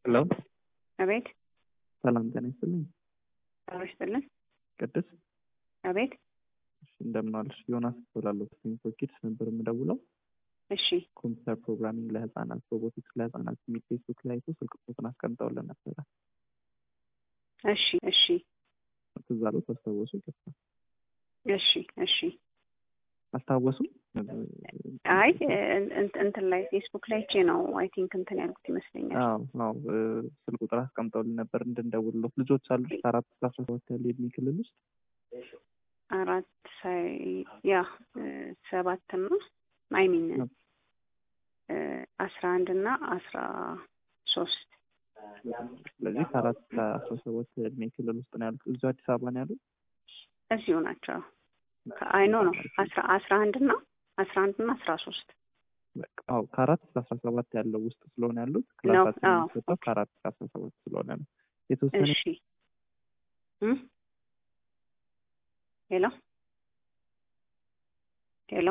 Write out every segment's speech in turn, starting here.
ሄሎ አቤት ሰላም ጤና ይስጥልኝ። ጤና ይስጥልን። ቅድስ አቤት እሺ፣ እንደምን ዋልሽ? ዮናስ እባላለሁ። ፎር ኪድስ ነበር የምደውለው። እሺ ኮምፒውተር ፕሮግራሚንግ ለህፃናት፣ ሮቦቲክስ ለህፃናት የሚል ፌስቡክ ላይ አይቶ ስልክ ቁጥሩን አስቀምጠውልን ነበረ። እሺ እሺ ትዝ አሉት? አስታወሱ? ይቅርታ እሺ እሺ አስታወሱ? አይ እንት- እንትን ላይ ፌስቡክ ላይ ቼ ነው አይ ቲንክ እንትን ያልኩት ይመስለኛል። አዎ አዎ እ፣ ስልክ ቁጥር አስቀምጠውልን ነበር እንድንደውልሎት። ልጆች አሉሽ? ከአራት እስከ አስራ ሰባት ያለ የዕድሜ ክልል ውስጥ አራት ሳይ ያ ሰባት እና አይ ሚን አስራ አንድ እና አስራ ሶስት ስለዚህ ከአራት እስከ አስራ ሰባት የዕድሜ ክልል ውስጥ ነው ያሉት። እዚሁ አዲስ አበባ ነው ያሉት? እዚሁ ናቸው። አይ ኖ ነው አስራ አስራ አንድ እና አስራ አንድ እና አስራ ሶስት በቃ አዎ ከአራት እስከ አስራ ሰባት ያለው ውስጥ ስለሆነ ያሉት ነው። ክላሳችን አዎ የሚሰጠው ከአራት እስከ አስራ ሰባት ስለሆነ ነው። የተወሰነ እሺ እም? ሄሎ ሄሎ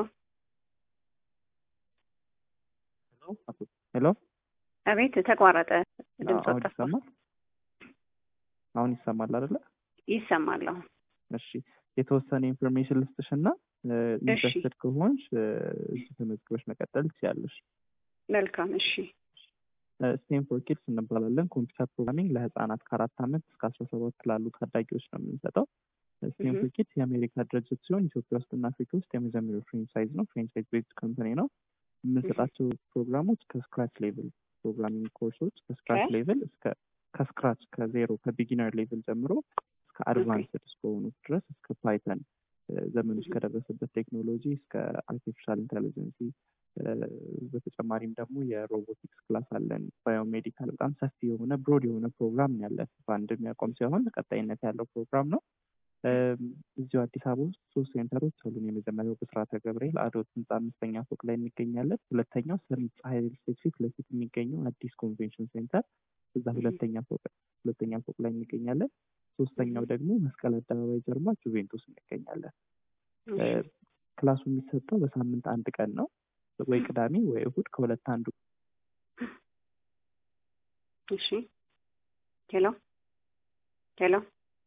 ሄሎ አቤት ተቋረጠ። ድምፅ አሁን ጠፋ። ይሰማል? አሁን ይሰማል አይደለ? ይሰማል አሁን። እሺ የተወሰነ ኢንፎርሜሽን ልስጥሽ እና ኢንትረስትድ ከሆንሽ እ፣ እዚህ ተመዝግበሽ መቀጠል ትችያለሽ። መልካም እሺ ስቴም ፎር ኪድስ እንባላለን። ኮምፒውተር ፕሮግራሚንግ ለህፃናት ከአራት ዓመት እስከ አስራ ሰባት ላሉ ታዳጊዎች ነው የምንሰጠው። ስቴም Mhm. ፎር ኪድስ የአሜሪካ ድርጅት ሲሆን ኢትዮጵያ ውስጥ እና አፍሪካ ውስጥ የመጀመሪያው ፍሬንቻይዝ ነው። ፍሬንቻይዝ ቤዝድ ኮምፓኒ ነው። የምንሰጣቸው ፕሮግራሞች ከስክራች ሌቭል ፕሮግራሚንግ ኮርሶች ከስክራች ከ? ሌቭል እስከ ከስክራች ከዜሮ ከቢጊነር ሌቭል ጀምሮ እስከ አድቫንስድ እስከሆኑት ድረስ እስከ ፓይተን ዘመኑ እስከደረሰበት ቴክኖሎጂ እስከ አርቲፊሻል ኢንቴሊጀንሲ በተጨማሪም ደግሞ የሮቦቲክስ ክላስ አለን። ባዮሜዲካል በጣም ሰፊ የሆነ ብሮድ የሆነ ፕሮግራም ነው ያለን። በአንድ የሚያቆም ሳይሆን ቀጣይነት ያለው ፕሮግራም ነው። እም፣ እዚሁ አዲስ አበባ ውስጥ ሶስት ሴንተሮች አሉን። የመጀመሪያው ብስራተ ገብርኤል አዶት ህንፃ አምስተኛ ፎቅ ላይ እንገኛለን። ሁለተኛው ሰሚት ፀሐይ ሪል ስቴት ፊት ለፊት የሚገኘው አዲስ ኮንቬንሽን ሴንተር እዛ ሁለተኛ ፎቅ ሁለተኛ ፎቅ ላይ እንገኛለን። ሶስተኛው ደግሞ መስቀል አደባባይ ጀርባ ጁቬንቱስ እንገኛለን። እ፣ ክላሱ የሚሰጠው በሳምንት አንድ ቀን ነው። ወይ ቅዳሜ ወይ እሁድ ከሁለት አንዱ እሺ ሄሎ ሄሎ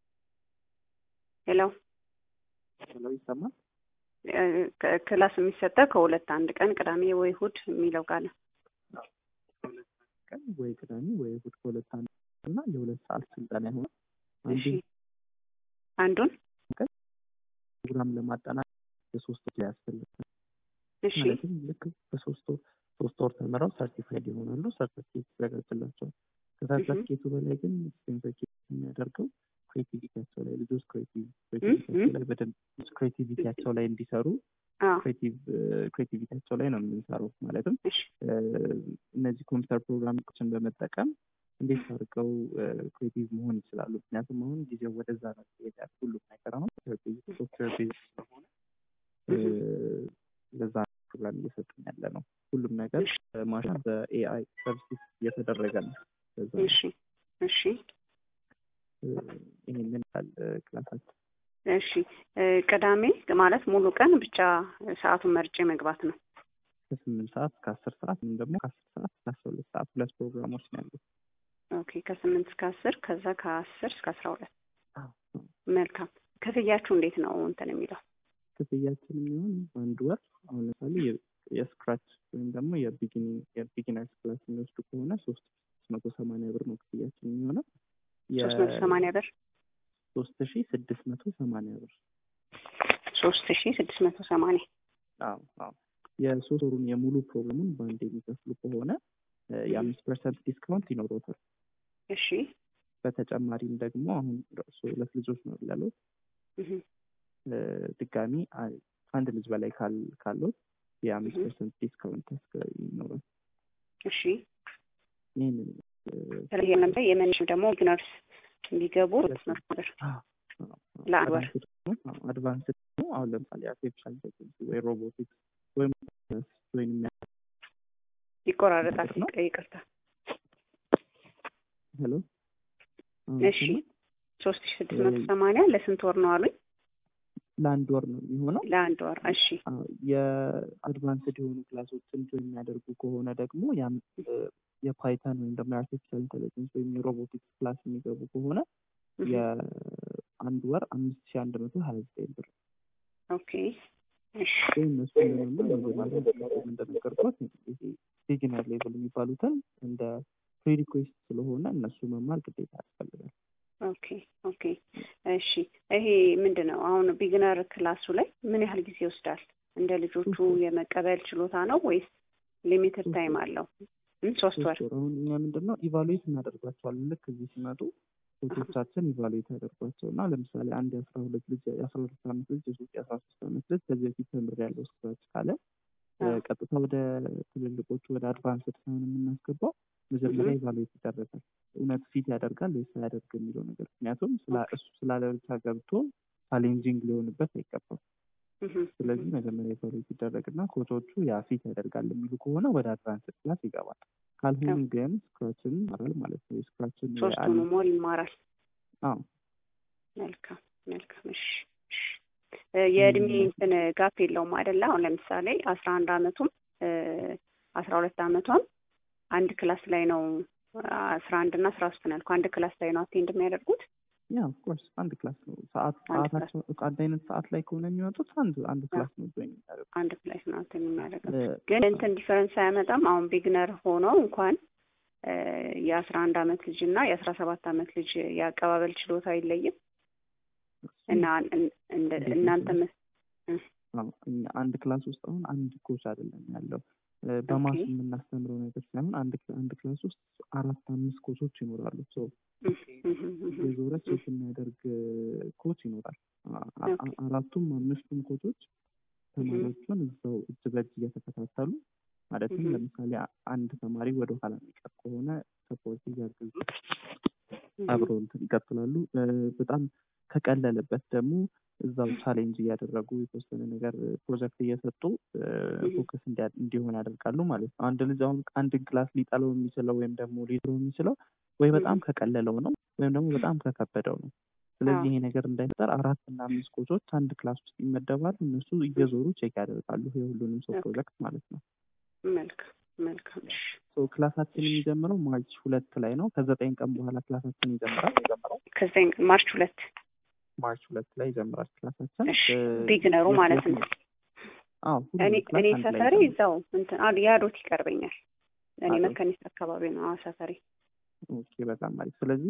ሄሎ ብለው ይሰማል። እ፣ ክ- ክላስ የሚሰጠው ከሁለት አንድ ቀን ቅዳሜ ወይ እሑድ የሚለው ቃል ቀን ወይ ቅዳሜ ወይ እሁድ ከሁለት አንዱ እና የሁለት ሰዓት ስልጠና ይሆናል። እሺ አንዱ አንዱን ፕሮግራም ለማጠናቀቅ የሶስት ወር ያስፈልጋል። እሺ ማለትም ልክ በሶስት ወር ሶስት ወር ተምረው ሰርቲፋይድ ይሆናሉ። ሰርቲፊኬት ይዘጋጅላቸዋል። ከሰርቲፊኬቱ በላይ ግን ሰርቲፊኬት የሚያደርገው ክሬቲቪቲያቸው ላይ ልጆች ክሬቲቪቲያቸው ላይ በደንብ ክሬቲቪቲያቸው ላይ እንዲሰሩ አዎ ክሬቲቪቲያቸው ላይ ነው የምንሰራው። ማለትም እሺ እ፣ እነዚህ ኮምፒውተር ፕሮግራሞችን በመጠቀም እንዴት አድርገው ክሬቲቭ መሆን ይችላሉ። ምክንያቱም አሁን ጊዜው ወደዛ ነው ይሄዳል። ሁሉም ነገር አሁን ሶፍትዌር ቤዝ ስለሆነ እ፣ ለዛ ነው ፕሮግራም እየሰጠን ያለ ነው። ሁሉም ነገር ማሽን በኤአይ ሰርቪስ እየተደረገ ነው። ለዛ ነው እሺ እሺ እ፣ ይሄንን ያህል ክላሳችን እሺ እ፣ ቅዳሜ ማለት ሙሉ ቀን ብቻ ሰዓቱን መርጬ መግባት ነው። ከስምንት ሰዓት እስከ አስር ሰዓት ወይም ደግሞ ከአስር ሰዓት እስከ አስራ ሁለት ሰዓት ሁለት ፕሮግራሞች ነው ያሉት። ኦኬ ከስምንት እስከ አስር ከዛ ከአስር እስከ አስራ ሁለት አዎ። መልካም ክፍያችሁ እንዴት ነው እንትን የሚለው ክፍያችን የሚሆን አንድ ወር አሁን ለምሳሌ የ- የስክራች ወይም ደግሞ የቢጊኒንግ የቢጊነርስ ክላስ የሚወስዱ ከሆነ ሶስት መቶ ሰማንያ ብር ነው ክፍያችን የሚሆነው። ሶስት መቶ ሰማንያ ብር ሶስት ሺ ስድስት መቶ ሰማንያ ብር። ሶስት ሺ ስድስት መቶ ሰማንያ አዎ አዎ። የሶስት ወሩን የሙሉ ፕሮግራሙን በአንድ የሚከፍሉ ከሆነ እ፣ የአምስት ፐርሰንት ዲስካውንት ይኖረውታል። እሺ በተጨማሪም ደግሞ አሁን እርሱ ሁለት ልጆች ነው ያሉት እህ፣ እ፣ ድጋሚ አ- ከአንድ ልጅ በላይ ካል- ካለው የአምስት Mhm. ፐርሰንት ዲስካውንት ያስከ- ይኖራል። እሺ ይህንን ስለዚህ ለምሳሌ የመንሽ ደግሞ ቢግነርስ እንዲገቡ ሁለት መቶ ብር ለአንድ ወር አድቫንስ ደግሞ አሁን ለምሳሌ አርቲፊሻል ኢንቴሊጀንስ ወይ ሮቦቲክስ ወይም ወይም ይቆራረጣል። ነው? ይቅርታ። ሄሎ እሺ ሶስት ሺ ስድስት መቶ ሰማንያ ለስንት ወር ነው አሉኝ? ለአንድ ወር ነው የሚሆነው። ለአንድ ወር እሺ። አዎ፣ የአድቫንስድ የሆኑ ክላሶችን ጆይን የሚያደርጉ ከሆነ ደግሞ ያም የፓይተን ወይም ደግሞ የአርቲፊሻል ኢንቴሊጀንስ ወይም የሮቦቲክስ ክላስ የሚገቡ ከሆነ የአንድ ወር አምስት ሺህ አንድ መቶ ሀያ ዘጠኝ ብር ኦኬ እሺ እነሱ ለመማር መጀመሪያ እንደነገርኩት ይሄ ቢጊነር ሌቭል የሚባሉትን እንደ ፕሪሪኩዌስት ስለሆነ እነሱ መማር ግዴታ ያስፈልጋል። ኦኬ ኦኬ እሺ። ይሄ ምንድን ነው አሁን ቢግነር ክላሱ ላይ ምን ያህል ጊዜ ይወስዳል? እንደ ልጆቹ የመቀበል ችሎታ ነው ወይስ ሊሚትድ ታይም አለው? ሶስት ወር። አሁን እኛ ምንድን ነው ኢቫሉዌት እናደርጓቸዋለን። ልክ እዚህ ሲመጡ ፎቶቻችን ኢቫሉዌት ያደርጓቸው እና ለምሳሌ አንድ የአስራ ሁለት ልጅ የአስራ ሁለት ዓመት ልጅ የሶስት የአስራ ሶስት ዓመት ልጅ ከዚህ በፊት ተምር ያለው ስክራች ካለ ቀጥታ ወደ ትልልቆቹ ወደ አድቫንስድ ሳይሆን የምናስገባው መጀመሪያ ኢቫሉዌት ይደረጋል። እውነት ፊት ያደርጋል ወይስ አያደርግ የሚለው ነገር ምክንያቱም እሱ ስላለ ብቻ ገብቶ ቻሌንጂንግ ሊሆንበት አይገባም። ስለዚህ መጀመሪያ ኢቫሉዌት ይደረግና ኮቾቹ ያ ፊት ያደርጋል የሚሉ ከሆነ ወደ አድቫንስድ ክላስ ይገባል። ካልሆኑ ግን ስክራችን ይማራል ማለት ነው። የስክራችን ሶስቱን ሞል ይማራል። አዎ መልካም መልካም። እሺ የእድሜ እንትን ጋፕ የለውም አይደለ? አሁን ለምሳሌ አስራ አንድ አመቱም አስራ ሁለት አመቷም አንድ ክላስ ላይ ነው አስራ አንድ እና አስራ ሶስት ነው ያልኩህ። አንድ ክላስ ላይ ነው አቴንድ የሚያደርጉት። ያ ኦፍኮርስ አንድ ክላስ ነው። ሰዓት ሰዓታቸው አንድ አይነት ሰዓት ላይ ከሆነ የሚወጡት አንድ አንድ ክላስ ነው ጆይን የሚያደርጉት። አንድ ክላስ ነው አቴንድ የሚያደርጉት። ግን እንትን ዲፈረንስ አያመጣም። አሁን ቢግነር ሆኖ እንኳን የአስራ አንድ አመት ልጅ እና የአስራ ሰባት አመት ልጅ የአቀባበል ችሎታ አይለይም እና እናንተ አንድ ክላስ ውስጥ አሁን አንድ ኮች አይደለም ያለው በማስ የምናስተምረው ነገር ሳይሆን አንድ አንድ ክላስ ውስጥ አራት አምስት ኮቾች ይኖራሉ። ሰው የዞረ ቼክ የሚያደርግ ኮች ይኖራል። አራቱም አምስቱም ኮቾች ተማሪዎቹን እዛው እጅ በእጅ እየተከታተሉ ማለትም ለምሳሌ አንድ ተማሪ ወደ ኋላ የሚቀር ከሆነ ሰፖርት እያገዙ አብረው እንትን ይቀጥላሉ። በጣም ከቀለለበት ደግሞ እዛው ቻሌንጅ እያደረጉ የተወሰነ ነገር ፕሮጀክት እየሰጡ ፎከስ እንዲሆን ያደርጋሉ ማለት ነው። አንድ ልጅ አሁን አንድን ክላስ ሊጠለው የሚችለው ወይም ደግሞ ሊድሮ የሚችለው ወይ በጣም ከቀለለው ነው ወይም ደግሞ በጣም ከከበደው ነው። ስለዚህ ይሄ ነገር እንዳይፈጠር አራት እና አምስት ኮቾች አንድ ክላስ ውስጥ ይመደባሉ። እነሱ እየዞሩ ቼክ ያደርጋሉ የሁሉንም ሰው ፕሮጀክት ማለት ነው። መልካም መልካም። ክላሳችን የሚጀምረው ማርች ሁለት ላይ ነው። ከዘጠኝ ቀን በኋላ ክላሳችን ይጀምራል። ከዘጠኝ ማርች ሁለት ማርች ሁለት ላይ ይጀምራል ክላሳችን። ቢግነሩ ማለት ነው። አዎ እኔ ሰፈሬ እዛው እንትን ያዶት ይቀርበኛል። እኔ መካኒስት አካባቢ ነው ሰፈሬ። ኦኬ በጣም አሪፍ። ስለዚህ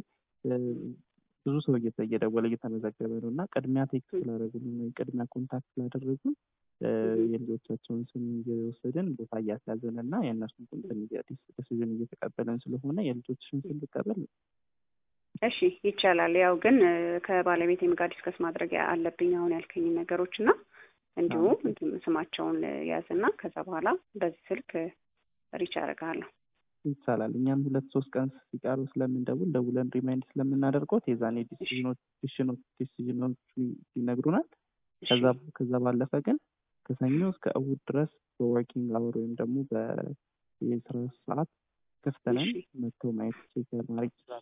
ብዙ ሰው እየደወለ እየተመዘገበ ነው እና ቅድሚያ ቴክስት ስላደረጉልን ወይ ቅድሚያ ኮንታክት ስላደረጉን የልጆቻቸውን ስም እየወሰድን ቦታ እያስያዘን እና የእነሱን እንትን ዲሲዥን እየተቀበለን ስለሆነ የልጆችሽን ስም ልቀበል እሺ ይቻላል። ያው ግን ከባለቤቴም ጋር ዲስከስ ማድረግ አለብኝ አሁን ያልከኝ ነገሮች እና እንዲሁም ስማቸውን ያዝና ከዛ በኋላ በዚህ ስልክ ሪች አደርግሃለሁ። ይቻላል። እኛም ሁለት ሶስት ቀን ሲቀሩ ስለምንደውል ደውለን ሪማይንድ ስለምናደርገው የዛኔ ዲሲዥኖች ይነግሩናል። ከዛ ባለፈ ግን ከሰኞ እስከ እሑድ ድረስ በወርኪንግ አወር ወይም ደግሞ በየስራ ሰዓት ክፍት ነን። መጥተው ማየት ቼክ ማድረግ ይችላል።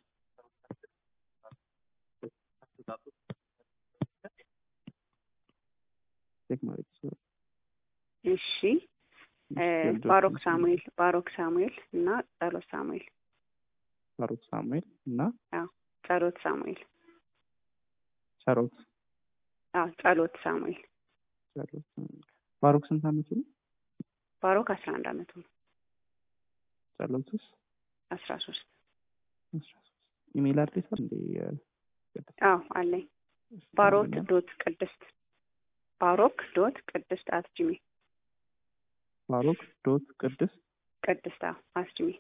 ቼክ ማድረግ ይችላል። እሺ ባሮክ ሳሙኤል ባሮክ ሳሙኤል እና ጸሎት ሳሙኤል ባሮክ ሳሙኤል እና ጸሎት ሳሙኤል ጸሎት ጸሎት ሳሙኤል ጸሎት ሳሙኤል ባሮክ ስንት አመቱ ነው? ባሮክ አስራ አንድ አመቱ ነው። ጸሎትስ አስራ ሶስት አስራ ሶስት ኢሜይል አድሬስ እንዴ? አዎ አለኝ። ባሮክ ዶት ቅድስት ባሮክ ዶት ቅድስት አት ጂሜል ባሮክ ዶት ቅድስት ቅድስት አት ጂሜል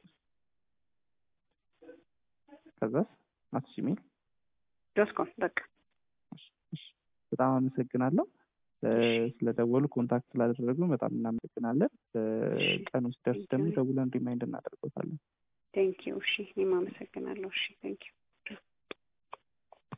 ከዛስ አት ጂሜል ዶት ኮም በቃ በጣም አመሰግናለሁ። ስለደወሉ ኮንታክት ስላደረጉ በጣም እናመሰግናለን። ቀኑ ሲደርስ ደግሞ ደውለን ሪማይንድ እናደርገታለን። ቴንኪዩ። እሺ እኔም አመሰግናለሁ። እሺ ቴንኪዩ።